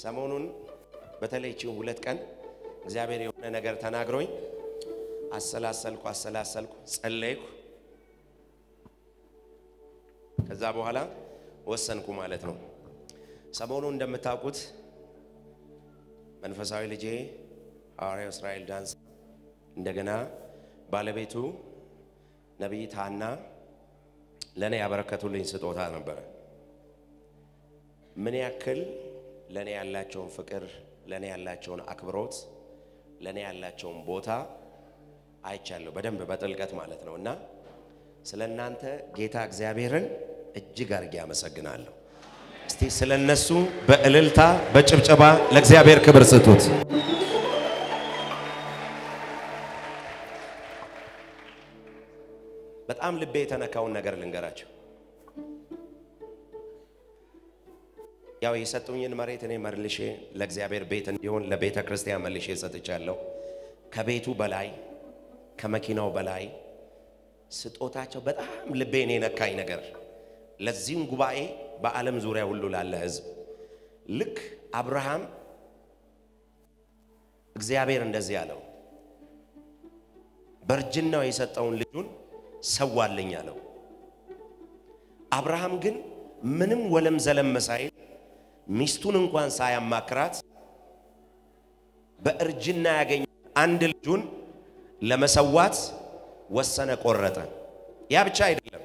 ሰሞኑን በተለይ ቺን ሁለት ቀን እግዚአብሔር የሆነ ነገር ተናግሮኝ አሰላሰልኩ አሰላሰልኩ ጸለይኩ። ከዛ በኋላ ወሰንኩ ማለት ነው። ሰሞኑን እንደምታውቁት መንፈሳዊ ልጄ ሐዋርያው እስራኤል ዳንስ እንደገና ባለቤቱ ነቢይት ሐና ለእኔ ያበረከቱልኝ ስጦታ ነበረ። ምን ያክል ለእኔ ያላቸውን ፍቅር፣ ለእኔ ያላቸውን አክብሮት፣ ለእኔ ያላቸውን ቦታ አይቻለሁ በደንብ በጥልቀት ማለት ነው። እና ስለ እናንተ ጌታ እግዚአብሔርን እጅግ አድርጌ አመሰግናለሁ። እስቲ ስለ እነሱ በእልልታ በጭብጨባ ለእግዚአብሔር ክብር ስጡት። በጣም ልቤ የተነካውን ነገር ልንገራቸው። ያው የሰጡኝን መሬት እኔ መልሼ ለእግዚአብሔር ቤት እንዲሆን ለቤተ ክርስቲያን መልሼ ሰጥቻለሁ። ከቤቱ በላይ ከመኪናው በላይ ስጦታቸው በጣም ልቤን የነካኝ ነገር ለዚህም ጉባኤ በዓለም ዙሪያ ሁሉ ላለ ሕዝብ ልክ አብርሃም እግዚአብሔር እንደዚህ አለው፣ በእርጅናው የሰጠውን ልጁን ሰዋልኝ አለው። አብርሃም ግን ምንም ወለም ዘለም ሳይል ሚስቱን እንኳን ሳያማክራት በእርጅና ያገኘ አንድ ልጁን ለመሰዋት ወሰነ፣ ቆረጠ። ያ ብቻ አይደለም፣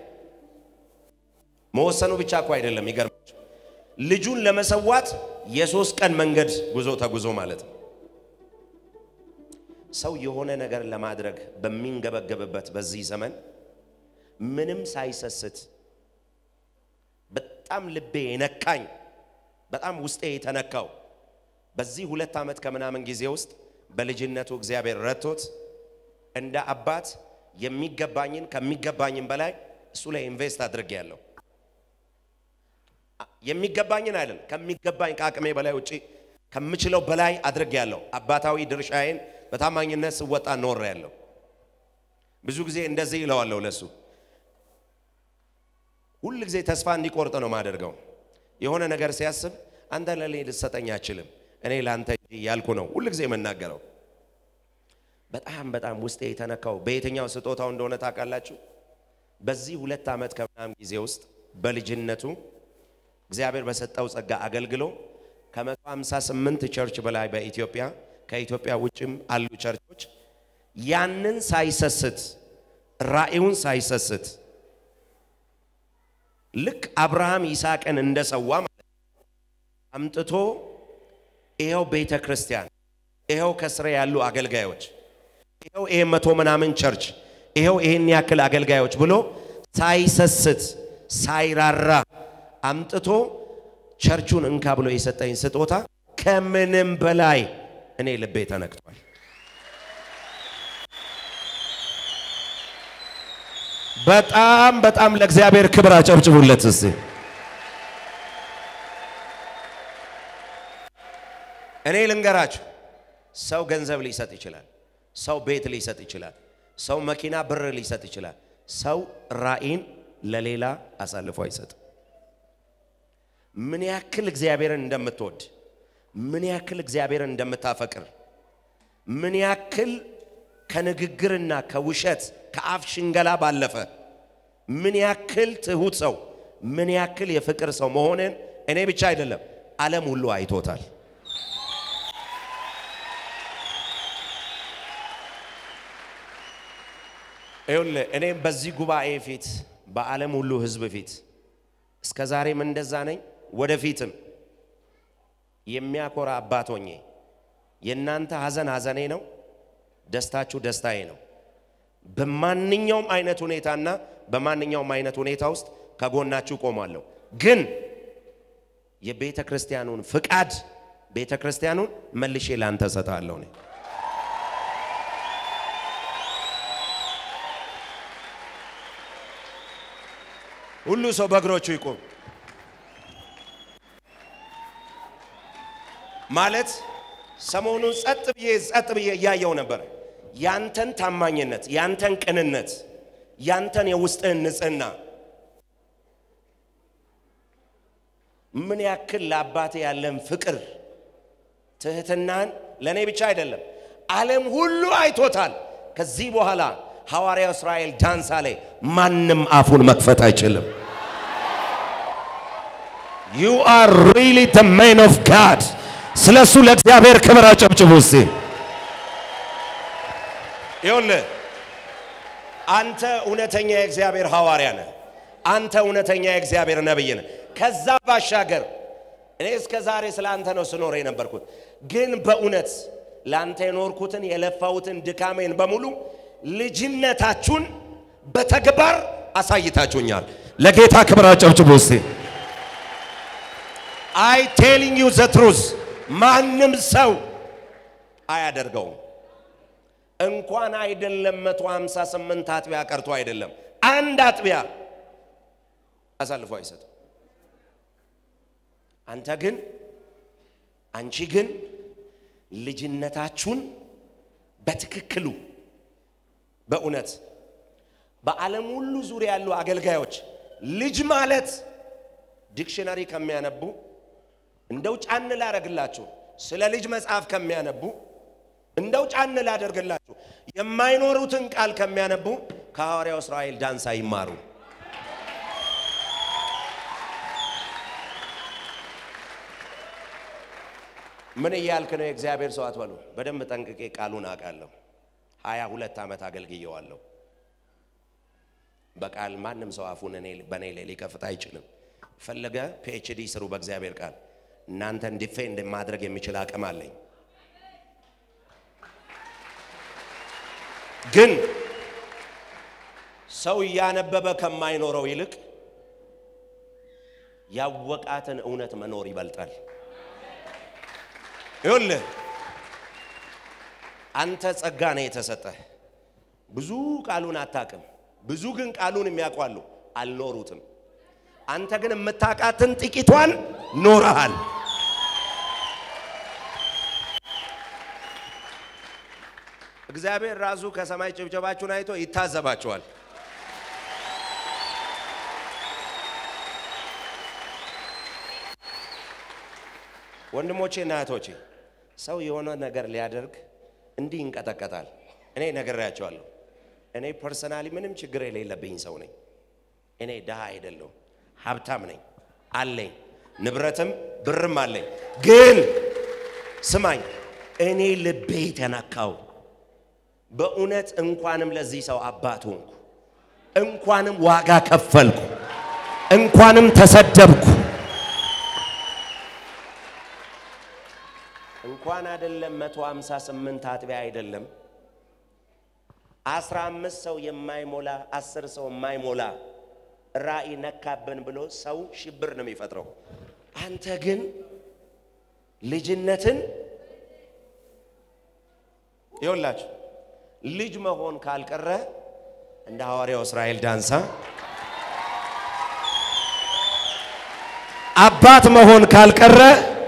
መወሰኑ ብቻ እኮ አይደለም። ይገርማቸው ልጁን ለመሰዋት የሶስት ቀን መንገድ ጉዞ ተጉዞ ማለት ነው። ሰው የሆነ ነገር ለማድረግ በሚንገበገብበት በዚህ ዘመን ምንም ሳይሰስት በጣም ልቤ የነካኝ በጣም ውስጤ የተነካው በዚህ ሁለት ዓመት ከምናምን ጊዜ ውስጥ በልጅነቱ እግዚአብሔር ረድቶት እንደ አባት የሚገባኝን ከሚገባኝን በላይ እሱ ላይ ኢንቨስት አድርጌያለሁ። የሚገባኝን አይደለም ከሚገባኝ ከአቅሜ በላይ ውጪ ከምችለው በላይ አድርጌያለሁ። አባታዊ ድርሻዬን በታማኝነት ስወጣ ኖሬያለሁ። ብዙ ጊዜ እንደዚህ ይለዋለሁ ለሱ ሁል ጊዜ ተስፋ እንዲቆርጥ ነው ማደርገው። የሆነ ነገር ሲያስብ አንተ ለኔ ልትሰጠኝ አችልም እኔ ለአንተ እንጂ እያልኩ ነው ሁል ጊዜ የምናገረው። በጣም በጣም ውስጤ የተነካው በየትኛው ስጦታው እንደሆነ ታውቃላችሁ? በዚህ ሁለት ዓመት ከምናምን ጊዜ ውስጥ በልጅነቱ እግዚአብሔር በሰጠው ጸጋ አገልግሎ ከ158 ቸርች በላይ በኢትዮጵያ ከኢትዮጵያ ውጭም አሉ ቸርቾች ያንን ሳይሰስት ራእዩን ሳይሰስት ልክ አብርሃም ይስሐቅን እንደሰዋ ማለት አምጥቶ ይኸው ቤተ ክርስቲያን ይኸው ከስሬ ያሉ አገልጋዮች ይኸው ይሄ መቶ ምናምን ቸርች ይኸው ይሄን ያክል አገልጋዮች ብሎ ሳይሰስት ሳይራራ አምጥቶ ቸርቹን እንካ ብሎ የሰጠኝ ስጦታ ከምንም በላይ እኔ ልቤ ተነክቷል። በጣም በጣም ለእግዚአብሔር ክብር አጨብጭቡለት እስቲ። እኔ ልንገራችሁ፣ ሰው ገንዘብ ሊሰጥ ይችላል። ሰው ቤት ሊሰጥ ይችላል። ሰው መኪና፣ ብር ሊሰጥ ይችላል። ሰው ራእይን ለሌላ አሳልፎ አይሰጥም። ምን ያክል እግዚአብሔርን እንደምትወድ፣ ምን ያክል እግዚአብሔርን እንደምታፈቅር፣ ምን ያክል ከንግግርና ከውሸት ከአፍ ሽንገላ ባለፈ ምን ያክል ትሁት ሰው ምን ያክል የፍቅር ሰው መሆንን እኔ ብቻ አይደለም ዓለም ሁሉ አይቶታል። ይኸውልህ እኔም በዚህ ጉባኤ ፊት በዓለም ሁሉ ሕዝብ ፊት እስከ ዛሬም እንደዛ ነኝ። ወደፊትም የሚያኮራ አባት ሆኜ የእናንተ ሐዘን ሐዘኔ ነው፣ ደስታችሁ ደስታዬ ነው። በማንኛውም አይነት ሁኔታና በማንኛውም አይነት ሁኔታ ውስጥ ከጎናችሁ ቆማለሁ። ግን የቤተ ክርስቲያኑን ፍቃድ ቤተ ክርስቲያኑን መልሼ ላንተ ሰጣለሁ። እኔ ሁሉ ሰው በእግሮቹ ይቆም ማለት ሰሞኑን ጸጥ ብዬ ጸጥ ብዬ እያየው ነበር። ያንተን ታማኝነት፣ ያንተን ቅንነት፣ ያንተን የውስጥህን ንጽህና ምን ያክል ለአባቴ ያለን ፍቅር ትህትናን ለእኔ ብቻ አይደለም ዓለም ሁሉ አይቶታል። ከዚህ በኋላ ሐዋርያው እስራኤል ዳንሳ ላይ ማንም አፉን መክፈት አይችልም። ዩ አር ሪሊ ዘ ማን ኦፍ ጋድ። ስለ እሱ ለእግዚአብሔር ክብር አጨብጭቡ እስቲ። ይኸውልህ አንተ እውነተኛ የእግዚአብሔር ሐዋርያ ነህ። አንተ እውነተኛ የእግዚአብሔር ነብይ ነህ። ከዛ ባሻገር እኔ እስከ ዛሬ ስለ አንተ ነው ስኖር የነበርኩት፣ ግን በእውነት ለአንተ የኖርኩትን የለፋሁትን ድካሜን በሙሉ ልጅነታችሁን በተግባር አሳይታችሁኛል። ለጌታ ክብር አጨብጭቡ እስቲ። አይ ቴሊንግ ዩ ዘ ትሩዝ ማንም ሰው አያደርገውም። እንኳን አይደለም መቶ ሃምሳ ስምንት አጥቢያ ቀርቶ አይደለም አንድ አጥቢያ አሳልፎ አይሰጥም። አንተ ግን አንቺ ግን ልጅነታችሁን በትክክሉ በእውነት በዓለም ሁሉ ዙሪያ ያሉ አገልጋዮች ልጅ ማለት ዲክሽነሪ ከሚያነቡ እንደው ጫን ላደርግላችሁ ስለ ልጅ መጽሐፍ ከሚያነቡ እንደው ጫን ላደርግላችሁ የማይኖሩትን ቃል ከሚያነቡ ከሐዋርያው እስራኤል ዳንሳ ይማሩ። ምን እያልክ ነው? የእግዚአብሔር ሰው አትበሉ። በደንብ ጠንቅቄ ቃሉን አውቃለሁ። ሀያ ሁለት ዓመት አገልግየዋለሁ። በቃል ማንም ሰው አፉን እኔ በእኔ ላይ ሊከፍት አይችልም። ፈለገ ፒኤችዲ ስሩ በእግዚአብሔር ቃል እናንተን ዲፌንድ ማድረግ የሚችል አቅም አለኝ። ግን ሰው እያነበበ ከማይኖረው ይልቅ ያወቃትን እውነት መኖር ይበልጣል። ይኸውልህ አንተ ጸጋ ነው የተሰጠህ። ብዙ ቃሉን አታቅም፣ ብዙ ግን ቃሉን የሚያውቋሉ አልኖሩትም። አንተ ግን የምታውቃትን ጥቂቷን ኖረሃል። እግዚአብሔር ራሱ ከሰማይ ጭብጨባችሁን አይቶ ይታዘባችኋል። ወንድሞቼ እና እህቶቼ ሰው የሆነ ነገር ሊያደርግ እንዲህ ይንቀጠቀጣል። እኔ ነግሬያቸዋለሁ። እኔ ፐርሰናሊ ምንም ችግር የሌለብኝ ሰው ነኝ። እኔ ድሃ አይደለሁም፣ ሀብታም ነኝ፣ አለኝ፣ ንብረትም ብርም አለኝ። ግን ስማኝ፣ እኔ ልቤ ተነካው። በእውነት እንኳንም ለዚህ ሰው አባት ሆንኩ፣ እንኳንም ዋጋ ከፈልኩ፣ እንኳንም ተሰደብኩ። እንኳን አይደለም መቶ ሃምሳ ስምንት አጥቢያ አይደለም አስራ አምስት ሰው የማይሞላ አስር ሰው የማይሞላ ራእይ ነካብን ብሎ ሰው ሽብር ነው የሚፈጥረው። አንተ ግን ልጅነትን ይኸውላችሁ ልጅ መሆን ካልቀረ እንደ ሐዋርያው እስራኤል ዳንሳ አባት መሆን ካልቀረ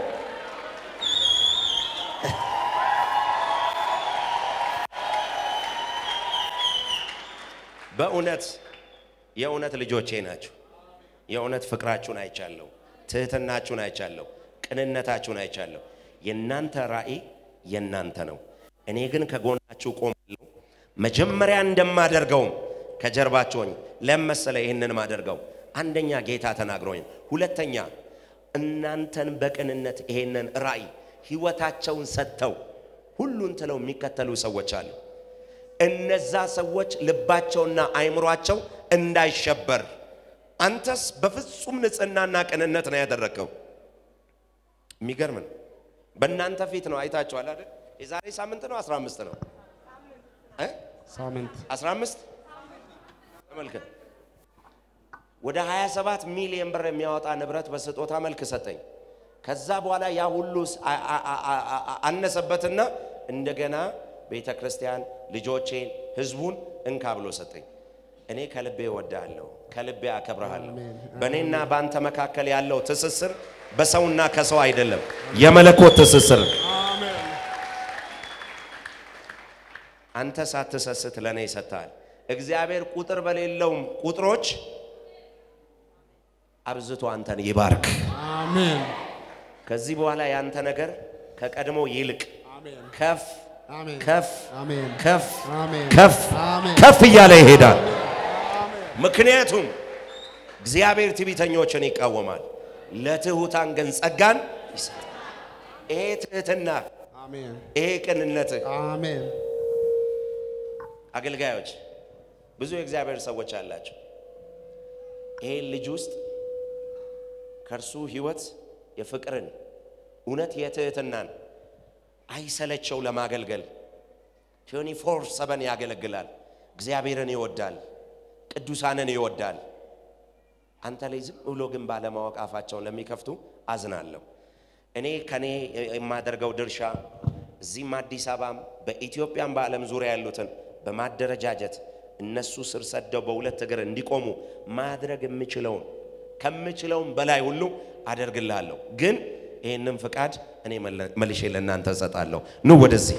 በእውነት የእውነት ልጆቼ ናችሁ። የእውነት ፍቅራችሁን አይቻለሁ፣ ትህትናችሁን አይቻለሁ፣ ቅንነታችሁን አይቻለሁ። የእናንተ ራእይ የእናንተ ነው። እኔ ግን ከጎናችሁ ቆማለሁ። መጀመሪያ እንደማደርገውም ከጀርባችሁ ሆኜ ለመሰለ ይህንን ማደርገው አንደኛ ጌታ ተናግሮኝ፣ ሁለተኛ እናንተን በቅንነት ይሄንን ራእይ ህይወታቸውን ሰጥተው ሁሉን ትለው የሚከተሉ ሰዎች አሉ። እነዛ ሰዎች ልባቸውና አይምሯቸው እንዳይሸበር አንተስ በፍጹም ንጽህናና ቅንነት ነው ያደረግከው። የሚገርም ነው። በእናንተ ፊት ነው አይታችኋል አይደል? የዛሬ ሳምንት ነው 15 ነው እ ሳምንት 15 ተመልከት። ወደ 27 ሚሊዮን ብር የሚያወጣ ንብረት በስጦታ መልክ ሰጠኝ። ከዛ በኋላ ያ ሁሉ አ- አ- አ- አ- አ- አነሰበትና እንደገና ቤተ ክርስቲያን ልጆቼን፣ ህዝቡን እንካ ብሎ ሰጠኝ። እኔ ከልቤ እወድሃለሁ፣ ከልቤ አከብረሃለሁ። በእኔና በአንተ መካከል ያለው ትስስር በሰውና ከሰው አይደለም፣ የመለኮት ትስስር። አንተ ሳትሰስት ለእኔ ይሰጥሃል። እግዚአብሔር ቁጥር በሌለውም ቁጥሮች አብዝቶ አንተን ይባርክ። አሜን። ከዚህ በኋላ ያንተ ነገር ከቀድሞ ይልቅ አሜን ከፍ አሜን ከፍ አሜን ከፍ አሜን ከፍ አሜን ከፍ እያለ ይሄዳል። ምክንያቱም እግዚአብሔር ትዕቢተኞችን ይቃወማል፣ ለትሑታን ግን ጸጋን ይሰጣል። ይሄ ትህትና፣ አሜን ይሄ ቅንነት አሜን አገልጋዮች ብዙ የእግዚአብሔር ሰዎች አላቸው። ይሄን ልጅ ውስጥ ከእርሱ ህይወት የፍቅርን እውነት የትህትናን አይሰለቸው ለማገልገል 24 ሰበን ያገለግላል። እግዚአብሔርን ይወዳል፣ ቅዱሳንን ይወዳል። አንተ ላይ ዝም ብሎ ግን ባለማወቅ አፋቸውን ለሚከፍቱ አዝናለሁ። እኔ ከኔ የማደርገው ድርሻ እዚህም አዲስ አበባም በኢትዮጵያም በዓለም ዙሪያ ያሉትን በማደረጃጀት እነሱ ስር ሰደው በሁለት እግር እንዲቆሙ ማድረግ የምችለውን ከምችለውም በላይ ሁሉ አደርግልሃለሁ። ግን ይህንም ፍቃድ እኔ መለ- መልሼ ለእናንተ እሰጣለሁ። ኑ ወደዚህ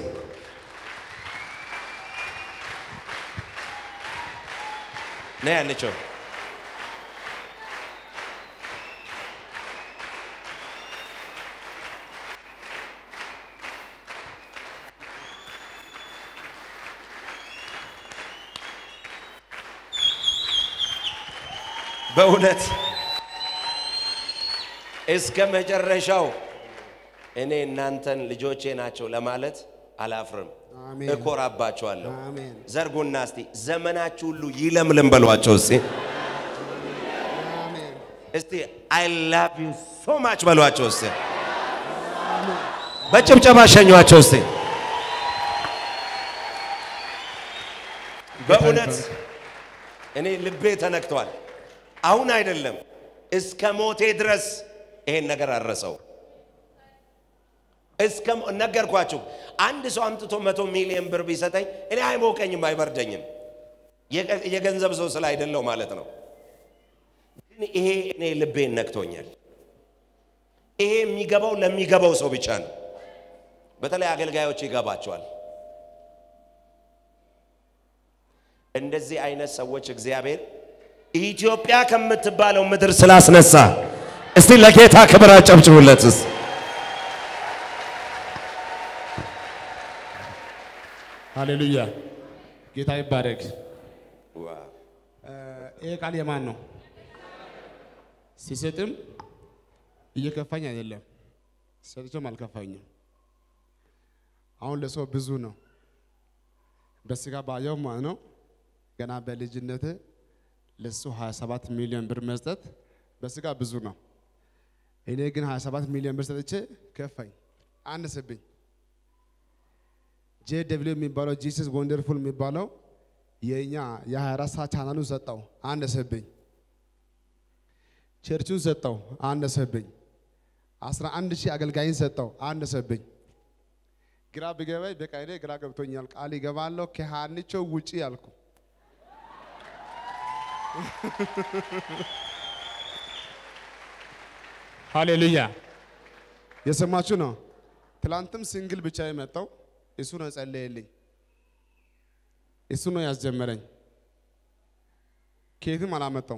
ና ያለችው በእውነት እስከ መጨረሻው እኔ እናንተን ልጆቼ ናቸው ለማለት አላፍርም፣ አሜን። እኮራባቸዋለሁ። አሜን ዘርጉና እስቲ ዘመናችሁ ሁሉ ይለምልም በሏቸው። እስቲ አሜን እስቲ አይ ላቭ ዩ ሶ ማች በሏቸው። እስቲ በጭብጨባ ሸኟቸው። እስቲ በእውነት እኔ ልቤ ተነክቷል። አሁን አይደለም እስከ ሞቴ ድረስ ይሄን ነገር አረሰው። እስከ ሞ- ነገርኳችሁ። አንድ ሰው አምጥቶ መቶ ሚሊዮን ብር ቢሰጠኝ እኔ አይሞቀኝም፣ አይበርደኝም። የገ- የገንዘብ ሰው ስለ አይደለው ማለት ነው። ግን ይሄ እኔ ልቤን ነክቶኛል። ይሄ የሚገባው ለሚገባው ሰው ብቻ ነው። በተለይ አገልጋዮች ይገባቸዋል። እንደዚህ አይነት ሰዎች እግዚአብሔር ኢትዮጵያ ከምትባለው ምድር ስላስነሳ እስቲ ለጌታ ክብር አጨብጭቡለትስ። ሃሌሉያ ጌታ ይባረክ ይሄ ቃል የማን ነው ሲሰጥም እየከፋኝ አይደለም ሰጥቶም አልከፋኝም አሁን ለሰው ብዙ ነው በስጋ ባየው ማለት ነው ገና በልጅነት ለሱ 27 ሚሊዮን ብር መስጠት በስጋ ብዙ ነው እኔ ግን 27 ሚሊዮን ብር ሰጥቼ ከፋኝ አነሰብኝ ጄ ደብሊው የሚባለው ጂሰስ ወንደርፉል የሚባለው የእኛ የ24 ሰዓት ቻናሉን ሰጠው አነሰብኝ። ቸርቹን ሰጠው አነሰብኝ። 11 ሺህ አገልጋይን ሰጠው አነሰብኝ። ግራ ብገባኝ በቃ እኔ ግራ ገብቶኛል። ቃል ይገባለሁ ከሃንቾ ውጪ ያልኩ ሃሌሉያ የሰማችሁ ነው። ትላንትም ሲንግል ብቻ የመጣው እሱ ነው የጸለየልኝ፣ እሱ ነው ያስጀመረኝ። ከየትም አላመጣው።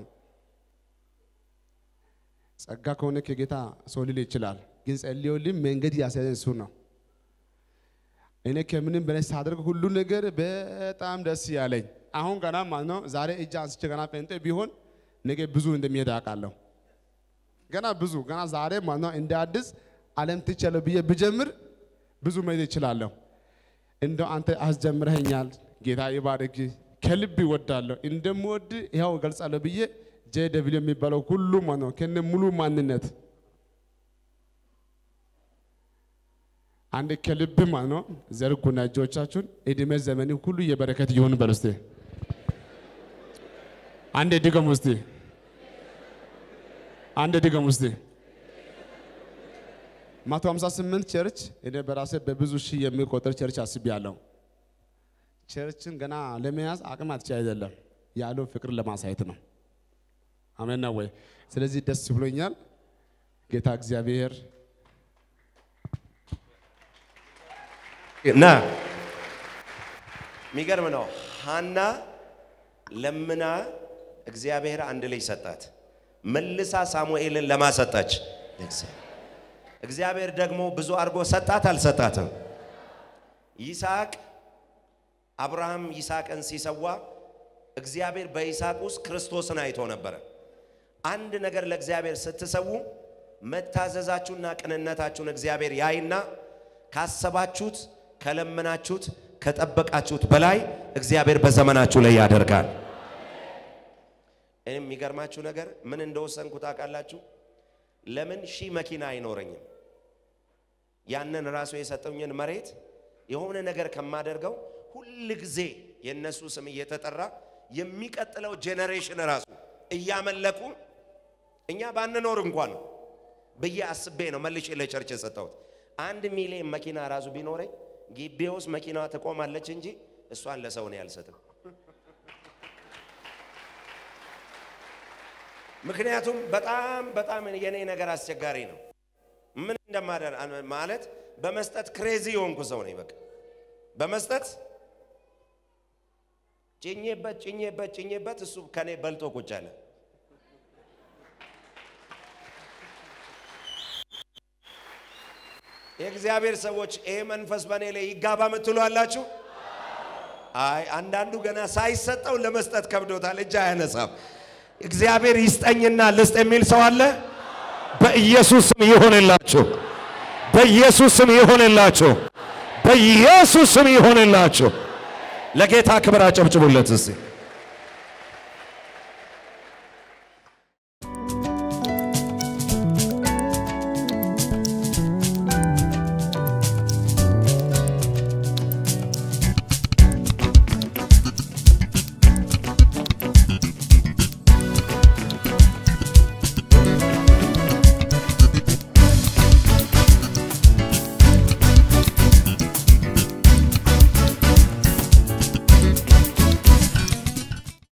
ጸጋ ከሆነ ከጌታ ሰው ሊል ይችላል፣ ግን ጸልዮልኝ መንገድ ያስያዘኝ እሱ ነው። እኔ ከምንም በላይ ሳደርግ ሁሉ ነገር በጣም ደስ ያለኝ አሁን ገና ማለት ነው። ዛሬ እጅ አንስቼ ገና ጴንጤ ቢሆን ነገ ብዙ እንደሚሄድ አውቃለሁ። ገና ብዙ ገና ዛሬ ማለት ነው እንደ አዲስ ዓለም ትቻለሁ ብዬ ብጀምር ብዙ መሄድ ይችላለሁ። እንደው አንተ አስጀምረኸኛል፣ ጌታ ይባርክ፣ ከልብ ይወዳለሁ፣ እንደምወድ ይኸው እገልጻለሁ ብዬ ጄ ደብሊው የሚባለው ሁሉ ማለት ነው ከነ ሙሉ ማንነት አንድ ከልብ ማለት ነው ዘርጉና እጆቻችሁን እድሜ ዘመን ሁሉ የበረከት ይሁን በሉ እስቲ። አንዴ ድገሙ እስቲ። አንድ ድገም ውስጥ መቶ ሃምሳ ስምንት ቸርች እኔ በራሴ በብዙ ሺህ የሚቆጠር ቸርች አስቤያለሁ። ቸርችን ገና ለመያዝ አቅም አትቼ አይደለም ያለው ፍቅር ለማሳየት ነው። አሜን ነው ወይ? ስለዚህ ደስ ብሎኛል። ጌታ እግዚአብሔር እና የሚገርም ነው። ሐና ለምና እግዚአብሔር አንድ ልጅ ሰጣት። መልሳ ሳሙኤልን ለማሰጣች እግዚአብሔር ደግሞ ብዙ አድርጎ ሰጣት አልሰጣትም? ይስሐቅ አብርሃም ይስሐቅን ሲሰዋ እግዚአብሔር በይስሐቅ ውስጥ ክርስቶስን አይቶ ነበረ። አንድ ነገር ለእግዚአብሔር ስትሰዉ መታዘዛችሁና ቅንነታችሁን እግዚአብሔር ያይና ካሰባችሁት፣ ከለመናችሁት፣ ከጠበቃችሁት በላይ እግዚአብሔር በዘመናችሁ ላይ ያደርጋል። እኔም የሚገርማችሁ ነገር ምን እንደወሰንኩ ታውቃላችሁ? ለምን ሺህ መኪና አይኖረኝም? ያንን ራሱ የሰጠኝን መሬት የሆነ ነገር ከማደርገው ሁል ጊዜ የእነሱ ስም እየተጠራ የሚቀጥለው ጄኔሬሽን ራሱ እያመለኩ እኛ ባንኖር እንኳን ብዬ አስቤ ነው መልሼ ለቸርች የሰጠሁት። አንድ ሚሊዮን መኪና ራሱ ቢኖረኝ ግቢ ውስጥ መኪናዋ ትቆማለች እንጂ እሷን ለሰው ነው ያልሰጥም። ምክንያቱም በጣም በጣም የኔ ነገር አስቸጋሪ ነው። ምን እንደማደር ማለት በመስጠት ክሬዚ የሆንኩ ሰው ነኝ። በቃ በመስጠት ጭኜበት ጭኜበት ጭኜበት እሱ ከኔ በልጦ ቁጭ አለ። የእግዚአብሔር ሰዎች ይሄ መንፈስ በእኔ ላይ ይጋባ ምትሉ አላችሁ? አይ አንዳንዱ ገና ሳይሰጠው ለመስጠት ከብዶታል፣ እጅ አያነሳም። እግዚአብሔር ይስጠኝና ልስጥ የሚል ሰው አለ? በኢየሱስ ስም ይሆንላችሁ። በኢየሱስ ስም ይሆንላችሁ። በኢየሱስ ስም ይሆንላችሁ። ለጌታ ክብር አጨብጭቡለት እስቲ።